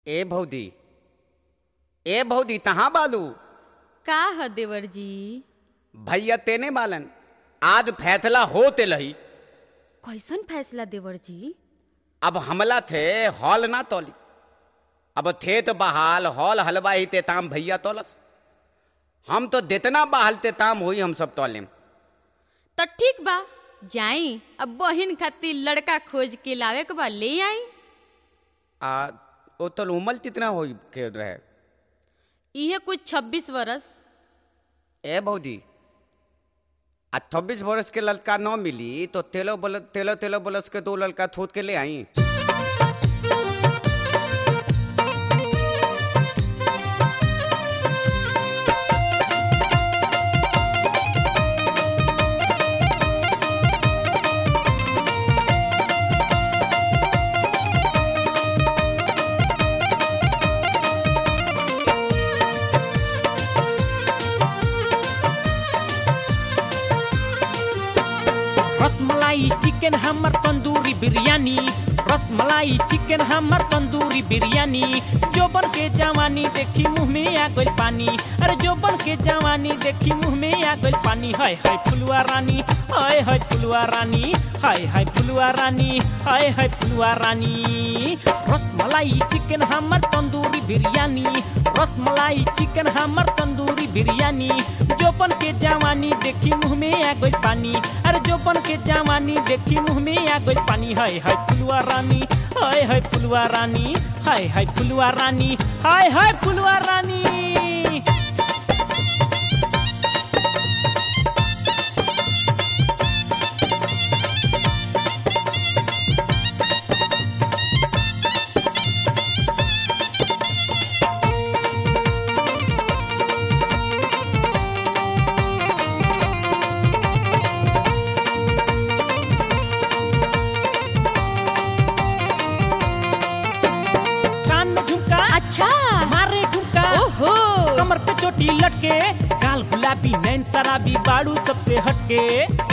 ए भौदी ए भौदी तहाँ बालू का ह देवर जी भैया तेने बालन आज फैसला होते लही कैसन फैसला देवर जी अब हमला थे हॉल ना तोली अब थे तो बहाल हॉल हलवा ही ते ताम भैया तोलस हम तो देतना बहाल ते ताम हुई हम सब तोलेम तो ठीक बा जाई अब बहिन खातिर लड़का खोज के लावे के बा ले आई आ ओ तो उमल कितना होई के रहे इहे कुछ छब्बीस बरस ए भौजी आ छब्बीस बरस के लड़का न मिली तो तेलो बल तेलो तेलो बरस के दो लड़का थोद के ले आई रसमलाई चिकन हमर तंदूरी बिरयानी रसमलाई चिकन हमर तंदूरी बिरयानी जोबन के जवानी देखी मुंह में आ गइल पानी अरे जोबन के जवानी देखी मुंह में आ गइल पानी हाय हाय फुलवा रानी हाय हाय फुलवा रानी हाय हाय फुलवा रानी हाय हाय फुलवा रानी रसमलाई चिकन हमर तंदूरी बिरयानी रसमलाई चिकन हमर तंदूरी बिरयानी जोबन के जवानी देखी मुंह में आ गइल पानी अरे जोबन के जवानी देखी मुंह में आ गइल पानी हाय हाय फुलवा रानी हाय हाय फुलवा रानी हाय हाय फुलवा रानी हाय हाय फुलवा रानी कान में झुमका अच्छा मारे ठुमका ओहो कमर पे चोटी लटके गाल गुलाबी नैन शराबी बाड़ू सबसे हटके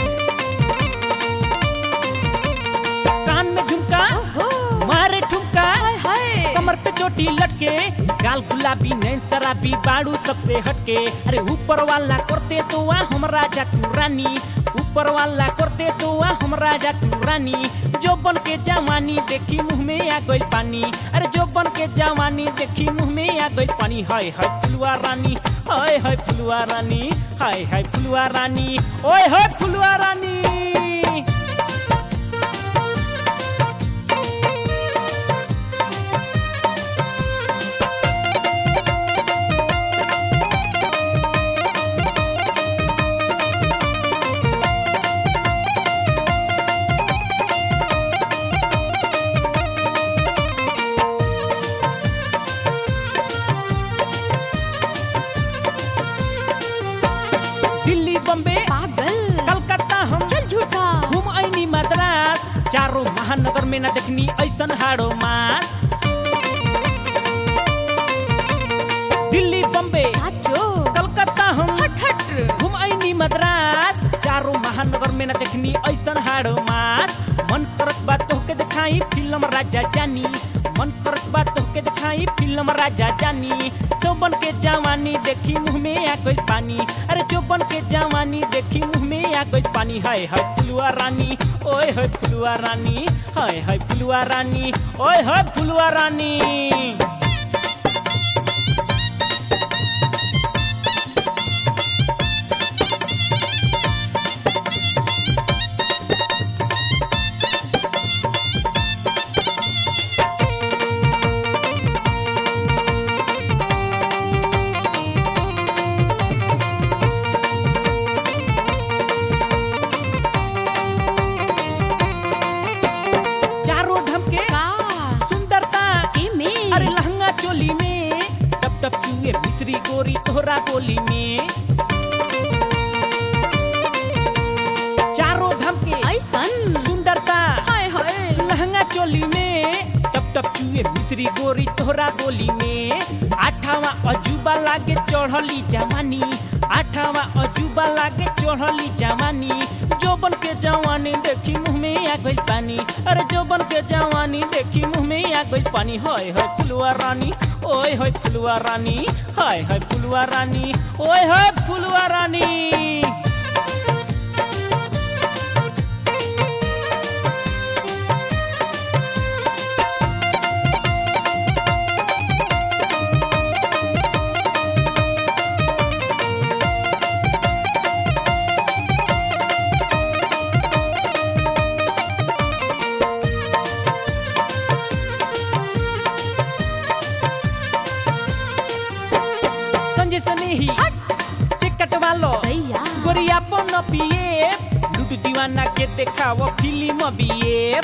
कान में झुमका ओहो मारे ठुमका हाय हाय कमर पे चोटी लटके गाल गुलाबी नैन शराबी बाड़ू सबसे हटके अरे ऊपर वाला करते तो वहाँ हम राजा तू रानी ऊपर वाला करते तो वहाँ हम राजा तू रानी जो बन के जवानी देखी मुंह में आ गइल पानी अरे जो बन के जवानी देखी मुंह में आ गइल पानी हाय हाय फुलवा रानी हाय हाय फुलवा रानी हाय हाय फुलवा रानी ओए हाय फुलवा रानी दिल्ली बम्बे पागल कलकत्ता हम चल झूठा घूम ऐनी मद्रास चारों महानगर में न देखनी ऐसन हाड़ो मास दिल्ली बम्बे साचो कलकत्ता हम हट हट घूम ऐनी मद्रास चारों महानगर में न देखनी ऐसन हाड़ो मास मन करत बात तोहके दिखाई फिल्म राजा जानी मन करत बात तोहके दिखाई फिल्म राजा जानी चौबन के जवानी देखी मुंह में आ गइल पानी अरे चौबन के जवानी देखी मुंह में आ गइल पानी हाय हाय फुलवा रानी ओए हाय फुलवा रानी हाय हाय फुलवा रानी ओए हाय फुलवा रानी चारों धम के का सुंदरता के में अरे लहंगा चोली में टप टप चुए मिश्री गोरी तोहरा गोली में चारों धम के ऐसन सुंदरता हाय हाय लहंगा चोली में टप टप चुए मिश्री गोरी तोहरा गोली में आठावा अजूबा लागे चढ़ली जवानी आठावा अजूबा लागे चढ़ली जवानी जोबन के जवानी देखी मुँह में आ गइल पानी अरे जोबन के जवानी देखी मुँह में आ गइल पानी होय होय फुलुआ रानी ओए होय फुलुआ रानी हाय हाय फुलुआ रानी ओए होय फुलुआ रानी संजय सनेही से कटवा लो भैया गोरिया पन पिए लूडू दीवाना के देखाओ फिल्म बिए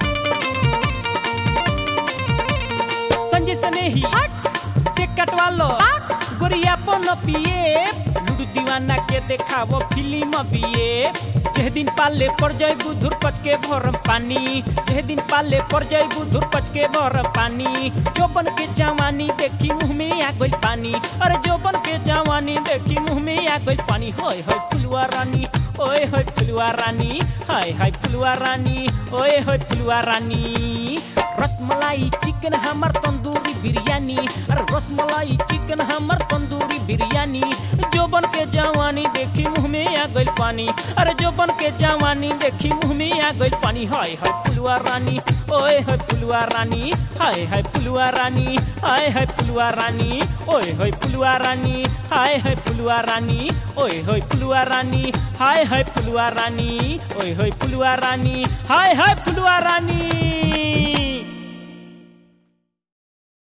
संजय सनेही से कटवा लो गोरिया पन पिए लूडू दीवाना के देखाओ फिल्म बिए जेह दिन पाले पर जाय बुधुर पच के भरम पानी जेह दिन पाले पर जाय बुधुर पच के भरम पानी जोबन के जवानी देखी मुँह में आ गइल पानी अरे जोबन के जवानी देखी मुँह में आ गइल पानी होय होय फुलुआ रानी ओए होय फुलुआ रानी हाय हाय फुलुआ रानी ओए होय फुलुआ रानी रसमलाई चिकन हमर तंदूरी बिरयानी अरे रसमलाई चिकन हमर तंदूरी बिरयानी जोबन के जवानी देखी मुँह में आ गइल पानी अरे जोबन के जवानी देखी मुँह में आ गइल पानी हाय हाय फुलुआ रानी ओए हाय फुलुआ रानी हाय हाय फुलुआ रानी हाय हाय फुलुआ रानी ओए हाय फुलुआ रानी हाय हाय फुलुआ रानी ओए हाय फुलुआ रानी हाय हाय फुलुआ रानी ओए हाय फुलुआ रानी हाय हाय फुलुआ रानी